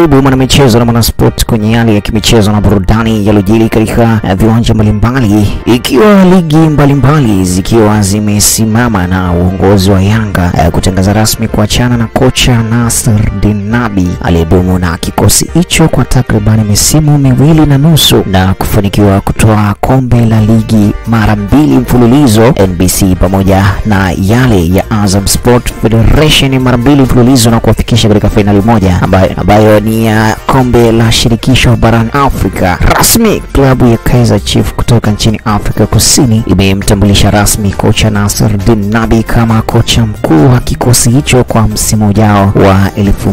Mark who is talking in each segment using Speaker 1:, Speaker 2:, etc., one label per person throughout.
Speaker 1: Karibu mwanamichezo na mwanasport kwenye yale ya kimichezo na burudani yaliyojiri katika eh, viwanja mbalimbali, ikiwa ligi mbalimbali zikiwa zimesimama na uongozi wa Yanga eh, kutangaza rasmi kuachana na kocha Nasser Dinabi aliyedumu na kikosi hicho kwa takribani misimu miwili na nusu na kufanikiwa kutoa kombe la ligi mara mbili mfululizo NBC pamoja na yale ya Azam Sport Federation mara mbili mfululizo na kuwafikisha katika fainali moja ambayo, ambayo ni ya kombe la shirikisho barani Afrika. Rasmi klabu ya Kaizer Chiefs kutoka nchini Afrika Kusini imemtambulisha rasmi kocha Nasser Dinabi kama kocha mkuu wa kikosi hicho kwa msimu ujao wa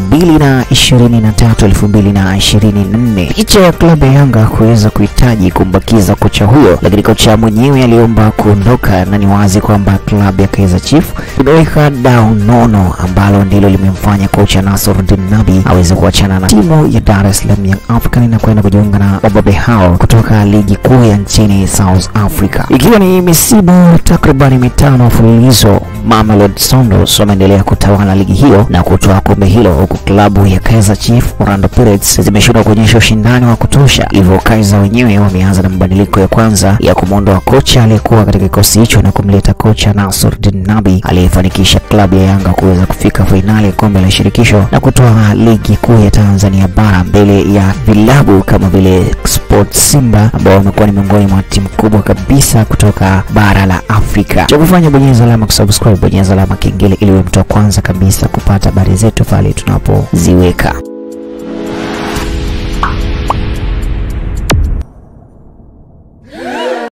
Speaker 1: 2023 2024. Licha ya klabu ya Yanga kuweza kuhitaji kumbakiza kocha huyo, lakini kocha mwenyewe aliomba kuondoka, na ni wazi kwamba klabu ya Kaizer Chiefs imeweka dau nono ambalo ndilo limemfanya kocha Nasser Dinabi aweze kuachana na timu ya Dar es Salaam Young African na kwenda kujiunga na wababe hao kutoka ligi kuu ya nchini South Africa, ikiwa ni misimu takribani mitano mfululizo. Mamelodi Sundowns wameendelea kutawala ligi hiyo na kutoa kombe hilo, huku klabu ya Kaizer Chiefs Orlando Pirates zimeshindwa kuonyesha ushindani wa kutosha. Hivyo Kaizer wenyewe wameanza na mabadiliko ya kwanza ya kumwondoa kocha aliyekuwa katika kikosi hicho na kumleta kocha Nasser Dinabi aliyefanikisha klabu ya Yanga kuweza kufika fainali ya kombe la shirikisho na kutoa ligi kuu ya Tanzania bara mbele ya vilabu kama vile Sport Simba ambao wamekuwa ni miongoni mwa timu kubwa kabisa kutoka bara la Afrika. Cha kufanya bonyeza alama kusubscribe, bonyeza alama kengele ili uwe mtu wa kwanza kabisa kupata habari zetu pale tunapoziweka.